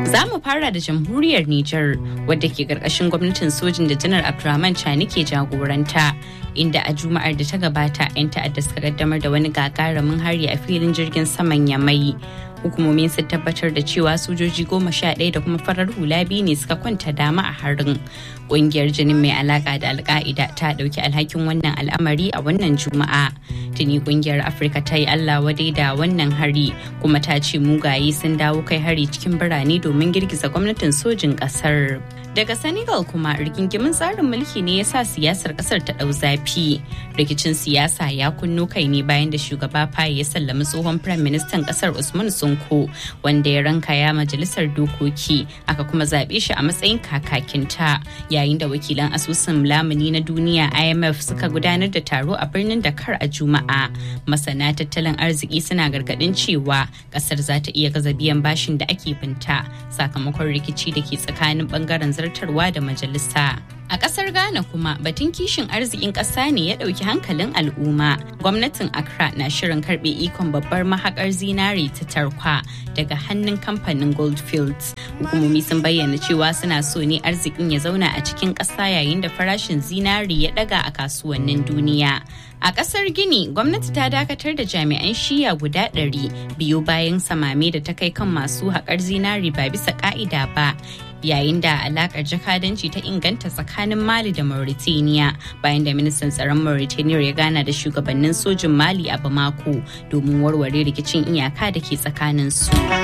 Za mu fara da jamhuriyar Nijar wadda ke ƙarƙashin gwamnatin sojin da janar Abdurrahman Chani ke jagoranta. Inda a Juma'ar da ta gabata 'yan ta'adda suka kaddamar da wani gagarumin hari a filin jirgin saman Yamai. Hukumomin sun tabbatar da cewa sojoji goma sha ɗaya da kuma farar hula biyu ne suka kwanta dama a harin. Ƙungiyar jinin mai alaƙa da alka'ida ta ɗauki alhakin wannan al'amari a wannan Juma'a. Tuni ƙungiyar Afirka ta yi Allah wadai da wannan hari kuma ta ce mugaye sun dawo kai hari cikin birane domin girgiza gwamnatin sojin ƙasar. Daga Senegal kuma rigingimin tsarin mulki ne ya sa siyasar kasar ta ɗau zafi. Rikicin siyasa ya kunno kai ne bayan da shugaba Faye ya sallami tsohon Firayim Ministan kasar Usman Sonko wanda ya ranka ya majalisar dokoki aka kuma zaɓe shi a matsayin kakakinta yayin da wakilan asusun lamuni na duniya IMF suka gudanar da taro a birnin Dakar a Juma'a. Masana tattalin arziki suna gargaɗin cewa kasar za ta iya gaza biyan bashin da ake binta sakamakon rikici da ke tsakanin bangaren zartarwa da majalisa. A ƙasar Ghana kuma batun kishin arzikin ƙasa ne ya ɗauki hankalin al'umma. Gwamnatin Accra na shirin karɓe ikon babbar mahakar zinare ta tarkwa daga hannun kamfanin Goldfields. Hukumomi sun bayyana cewa suna so ne arzikin ya zauna a cikin ƙasa yayin da farashin zinare ya ɗaga a kasuwannin duniya. A ƙasar Gini, gwamnati ta dakatar da jami'an shiya guda ɗari biyu bayan samame da ta kai kan masu haƙar zinari ba bisa ƙa'ida ba. yayin da alakar jakadanci ta inganta tsakanin mali da mauritania bayan da ministan tsaron mauritania ya gana da shugabannin sojin mali a bamako domin warware rikicin iyaka da ke tsakanin su